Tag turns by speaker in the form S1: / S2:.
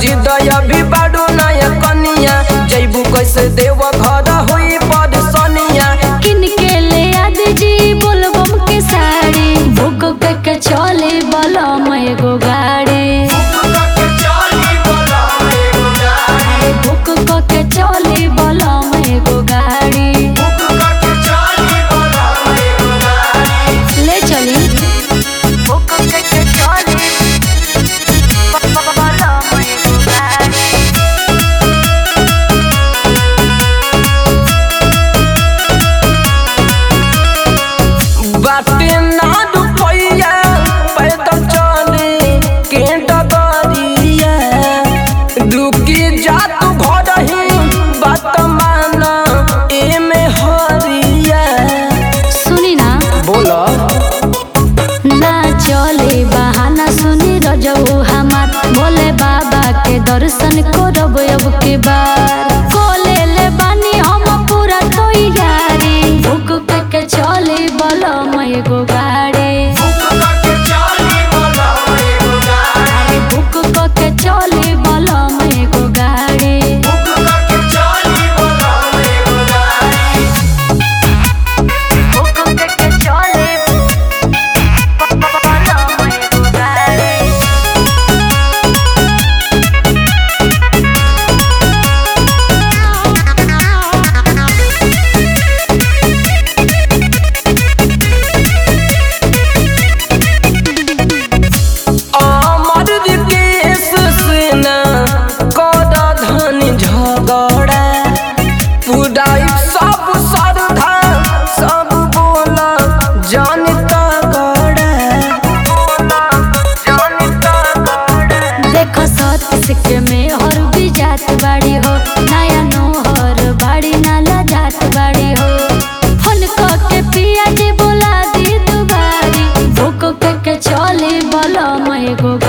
S1: जिदया भी बाडू नया कनिया जैबू कैसे देव घर हुई परेशानिया
S2: किन के ले आद जी बोलबम के साड़ी भूख के चले बलम एगो गाड़ी भूख के चले बलम एगो गाड़ी ले चली भूख के चले बलम एगो गाड़ी
S1: बाटे ना रुपैया पैदल चले के डगरिया दुखी जात घर ही बात मान एमे हरिया
S2: सुनी ना
S1: बोला
S2: ना चले बहाना सुनी रजऊ हमार भोले बाबा के दर्शन करब अब के बार कोले ले बानी हम पूरा तैयारी भूख के के चले बलम एगो गाड़ी अरे भूख के के चले बलम एगो गाड़ी भूख के के चले बलम एगो गाड़ी
S1: अमर विकेश सेना कर धन झगड़ा पुराई सब श्रद्धा सब बोल जनता गड़ा
S2: देखो सत के में हर भी जात बाड़ी हो नया नोहर बाड़ी नाला जात बाड़ी हो फोन के पिया जी बोला दी दुबारी भूख के के चले बलम एगो